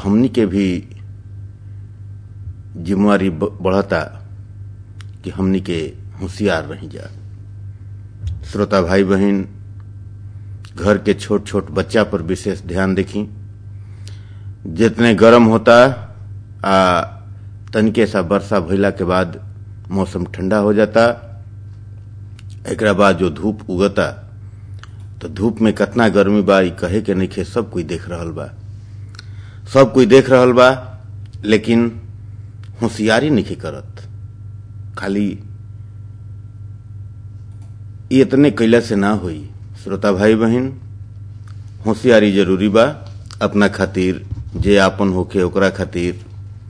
हमनी के भी जिम्मेवारी बढ़ता कि हमनी के होशियार रही जा श्रोता भाई बहन घर के छोट छोट बच्चा पर विशेष ध्यान देखी जितने गर्म होता आ तनिके सा वर्षा भइला के बाद मौसम ठंडा हो जाता एक बाद जो धूप उगता तो धूप में कितना गर्मी बा कहे के नहीं सब कोई देख रहा बा सब कोई देख रहा बा लेकिन होशियारी नहीं करत खाली इतने कैला से ना हुई श्रोता भाई बहन होशियारी जरूरी बा अपना खातिर जे आपन होके ओकरा खातिर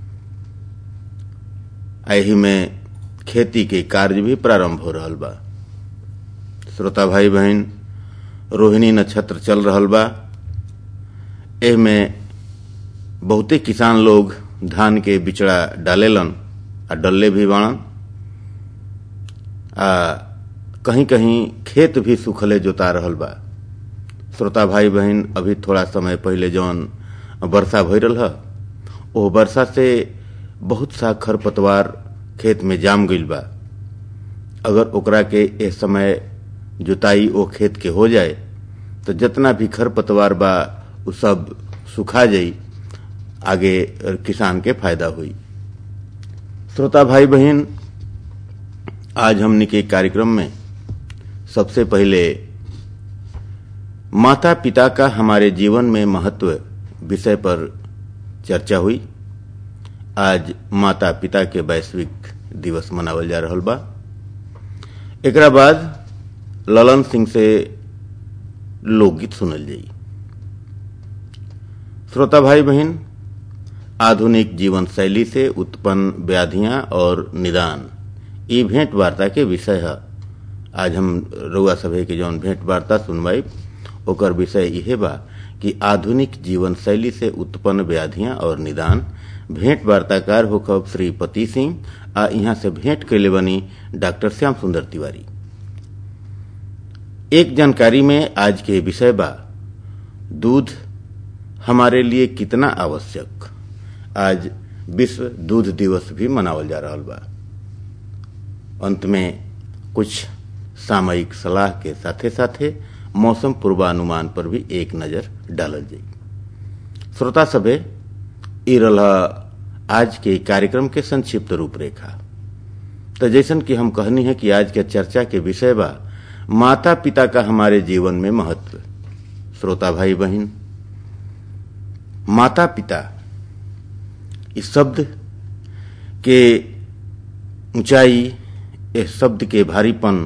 एही में खेती के कार्य भी प्रारंभ हो रहा बा श्रोता भाई बहन रोहिणी नक्षत्र चल रहा बा एह में बहुते किसान लोग धान के बिचड़ा डालेलन आ डल्ले भी बाणन आ कहीं कहीं खेत भी सुखले जोता रहल बा श्रोता भाई बहन अभी थोड़ा समय पहले जौन वर्षा भई रहा ओ वर्षा से बहुत सा खरपतवार खेत में जाम गईल बा अगर ओकरा के इस समय जुताई ओ खेत के हो जाए तो जितना भी खरपतवार बा उ सब सुखा जाई आगे किसान के फायदा हुई श्रोता भाई बहन आज हमने के कार्यक्रम में सबसे पहले माता पिता का हमारे जीवन में महत्व विषय पर चर्चा हुई आज माता पिता के वैश्विक दिवस मनावल जा रहा बा एकरा बाद ललन सिंह से लोकगीत सुनल जाई श्रोता भाई बहन आधुनिक जीवन शैली से उत्पन्न व्याधियां और निदान ये भेंट वार्ता के विषय है आज हम रउआ सभे के जौन भेंट वार्ता सुनवाई ओकर विषय यह बा कि आधुनिक जीवन शैली से उत्पन्न व्याधियां और निदान भेंट वार्ताकार होकर श्री पति सिंह आ यहाँ से भेंट कैले बनी डॉक्टर श्याम सुंदर तिवारी एक जानकारी में आज के विषय बा दूध हमारे लिए कितना आवश्यक आज विश्व दूध दिवस भी मनावल जा रहा बा अंत में कुछ सामयिक सलाह के साथे साथे मौसम पूर्वानुमान पर भी एक नजर डालल जाई श्रोता सभे ई रहा आज के कार्यक्रम के संक्षिप्त रूपरेखा तो जैसन कि हम कहनी है कि आज के चर्चा के विषय बा माता पिता का हमारे जीवन में महत्व श्रोता भाई बहन माता पिता इस शब्द के ऊंचाई इस शब्द के भारीपन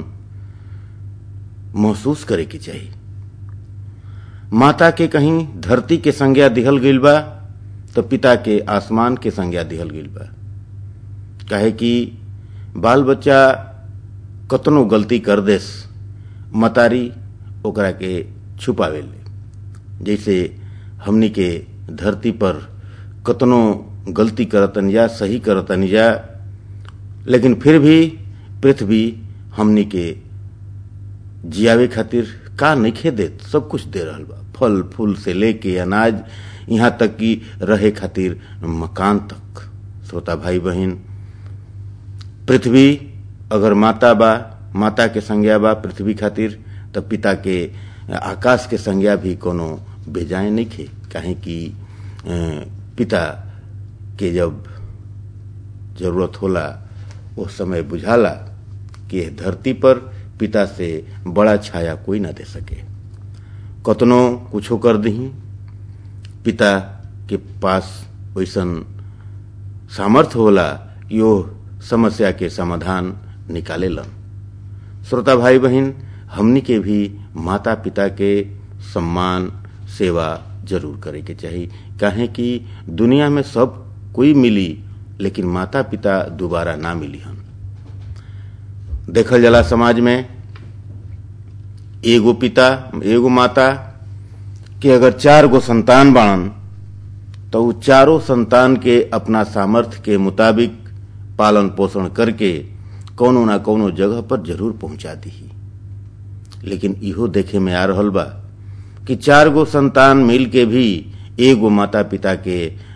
महसूस करे के चाहिए माता के कहीं धरती के संज्ञा दिहल गईल बा तो पिता के आसमान के संज्ञा दिहल गईल बा काहे कि बाल बच्चा कतनो गलती कर देस मतारी ओकरा के छुपावे ले जैसे हमनी के धरती पर कतनो गलती करतन जा सही करतन जा लेकिन फिर भी पृथ्वी हमनी के जियावे खातिर का नहीं देत सब कुछ दे रहा बा फल फूल से लेके अनाज यहाँ तक कि रहे खातिर मकान तक श्रोता भाई बहन पृथ्वी अगर माता बा माता के संज्ञा बा पृथ्वी खातिर तो पिता के आकाश के संज्ञा भी कोनो बेजाए नहीं खे काहे कि पिता के जब जरूरत होला उस समय बुझाला कि धरती पर पिता से बड़ा छाया कोई ना दे सके कतनो कुछो कर दही पिता के पास वैसन सामर्थ्य होला यो समस्या के समाधान निकाले लन श्रोता भाई बहन हमनी के भी माता पिता के सम्मान सेवा जरूर करे के चाहिए काहे कि दुनिया में सब कोई मिली लेकिन माता पिता दोबारा ना मिली हन देखल जाला समाज में एगो पिता एगो माता के अगर चार गो संतान बाणन तो उ चारों संतान के अपना सामर्थ्य के मुताबिक पालन पोषण करके कोनो ना कोनो जगह पर जरूर पहुंचा दी लेकिन इहो देखे में आ रहल बा कि चार गो संतान मिल के भी एगो माता पिता के